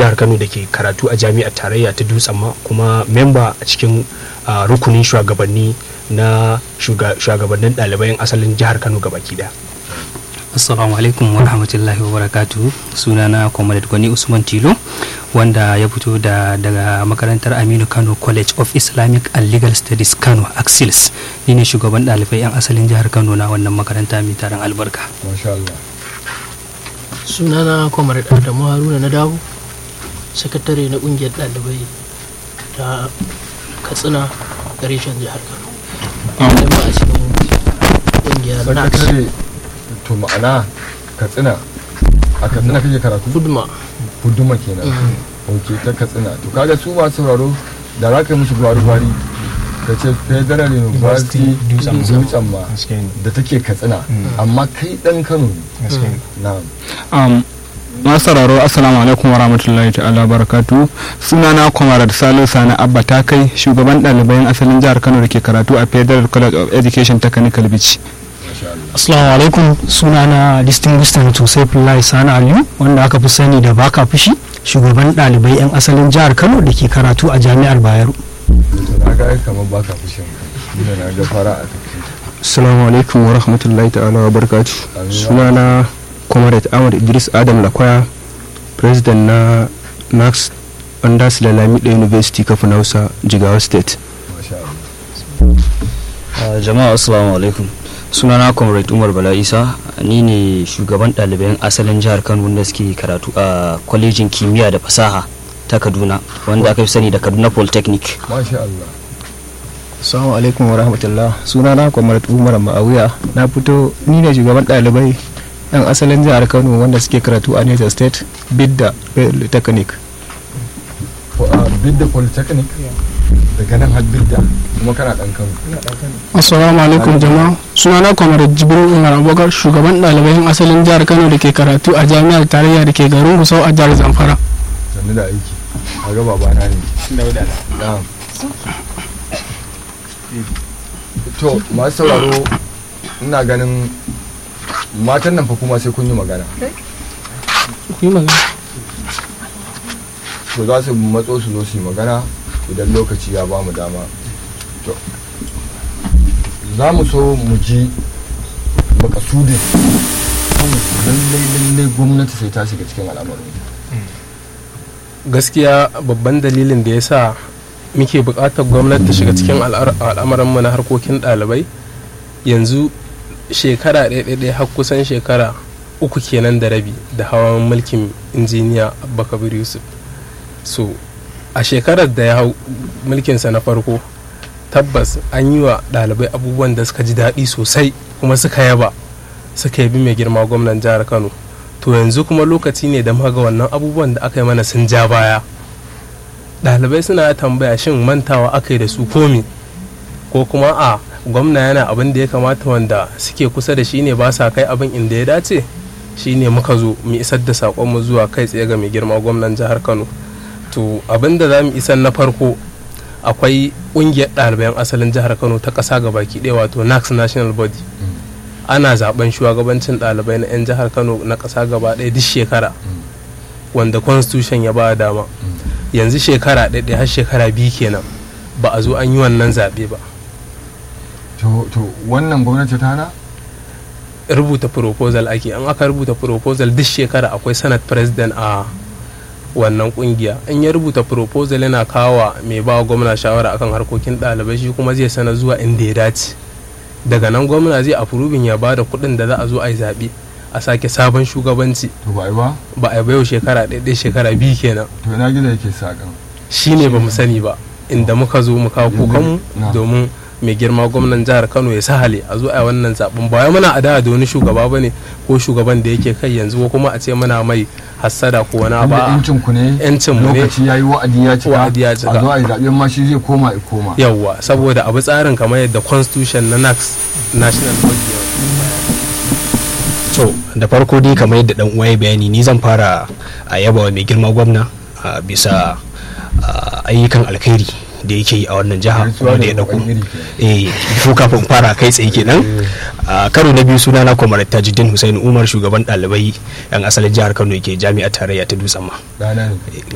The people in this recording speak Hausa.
jihar kano da ke karatu a jami'ar tarayya ta dutsen ma kuma memba a cikin rukunin shugabanni na shugabannin ɗalibai asalin jihar kano gabaki daya assalamu alaikum wa rahmatullahi wa barakatu sunana comrade gwani usman tilo wanda ya fito da daga makarantar aminu kano college of islamic and legal studies kano axils ni ne shugaban ɗalibai 'yan asalin jihar kano na wannan makaranta mai taron albarka sunana comrade adamu haruna na dawo sakatare na ƙungiyar ɗalibai ta katsina reshen jihar kano ba a cikin ƙungiyar nax to ma'ana katsina a katsina kake karatu fudma fuduma kenan ok ta katsina to kaga su masu sauraro da za ka yi musu gwari-gwari ka ce federal university dutsen ma da take katsina amma kai dan kano ne na'am masu sauraro assalamu alaikum wa rahmatullahi ta'ala barakatu sunana kwamarar salo sani abba ta kai shugaban ɗalibai asalin jihar kano da ke karatu a federal college of education technical beach Assalamu alaikum sunana distinguished senator Saifullahi Sani Aliyu wanda aka fi sani da baka fushi shugaban ɗalibai 'yan asalin jihar Kano da ke karatu a jami'ar Bayero. na ga kamar baka fushin ina na ga fara a tafi assalamu alaikum wa rahmatullahi ta'ala wa barakatu sunana comrade ahmad idris adam lakwaya president na nax under silalami university kafin hausa jigawa state jama'a assalamu alaikum sunana comrade umar bala isa ni ne shugaban ɗaliban asalin jihar kano wanda suke karatu a kwalejin kimiyya da fasaha ta kaduna wanda aka fi sani da kaduna polytechnic masha Allah assalamu alaikum wa rahmatullah sunana comrade umar ma'awiya na fito ni ne shugaban ɗalibai yan asalin jihar kano wanda suke karatu a niger state bidda polytechnic bidda polytechnic daga nan har bidda kuma kana dan kano Assalamu alaikum jama'a sunana Comrade Jibril Umar Abubakar shugaban ɗalibai 'yan asalin jihar Kano da ke karatu a jami'ar tarayya da ke garin Gusau a jihar Zamfara. sannu da aiki a ga babana ne na'am to masu sauraro ina ganin matan nan fa kuma sai kun yi magana Ku yi magana. to za su matso su zo su yi magana idan lokaci ya ba mu dama to za mu so mu ji makasudin lallai lallai gwamnati sai ta shiga cikin al'amarin gaskiya babban dalilin da ya sa muke buƙatar gwamnati ta shiga cikin al'amuranmu na harkokin ɗalibai yanzu shekara ɗaya har kusan shekara uku kenan da rabi da hawan mulkin injiniya abubakar yusuf so a shekarar da ya hau mulkinsa na farko tabbas an yi wa ɗalibai abubuwan da suka ji daɗi sosai kuma suka yaba suka yabi mai girma gwamnan jihar kano to yanzu kuma lokaci ne da muka ga wannan abubuwan da aka yi mana sun ja baya ɗalibai suna tambaya shin mantawa aka yi da su komi ko kuma a gwamna yana abin da ya kamata wanda suke kusa da shi ne ba sa kai abin inda ya dace shi ne muka zo mu isar da saƙonmu zuwa kai tsaye ga mai girma gwamnan jihar kano to abin da za mu isar na farko akwai ƙungiyar ɗaliban asalin jihar kano ta ƙasa baki ɗaya wato nax national body ana zaben shugabancin ɗalibai na 'yan jihar kano na ƙasa gaba ɗaya duk shekara wanda constitution ya ba dama yanzu shekara ɗaya har shekara biyu kenan ba a zo an yi wannan zaɓe ba to wannan gwamnati ta hana rubuta proposal ake an aka rubuta proposal duk shekara akwai senate president a wannan kungiya in ya rubuta proposal yana kawo mai ba gwamna shawara akan harkokin ɗalibai shi kuma zai sana zuwa inda ya dace daga nan gwamna zai afurubin ya ba da kuɗin da za a zo a yi zaɓe a sake sabon shugabanci to ba ba ba a yau shekara ɗaya shekara biyu kenan to ina gida yake sakan shi ne ba mu sani ba inda muka zo mu kawo kukanmu domin mai girma gwamnan jihar kano ya sahale a zo a wannan zaben ba wai muna adawa da wani shugaba bane ko shugaban da yake kai yanzu ko kuma a ce muna mai hassada ko wani ba yancin ku ne yancin mu ne lokaci yayi wa'adi ya cika wa'adi ya cika a zo a yi zaben ma shi zai koma ya koma yawwa saboda abu tsarin kamar yadda constitution na nax national body so da farko dai kamar yadda dan uwa ya bayani ni zan fara a yaba wa mai girma gwamna a bisa ayyukan alkhairi da yake yi a wannan jiha kuma da ya dauko eh ko kafin fara kai tsaye kenan a karo na biyu sunana kwamar tajuddin hussein umar shugaban ɗalibai yan asalin jihar kano yake jami'ar tarayya ta dutsen ma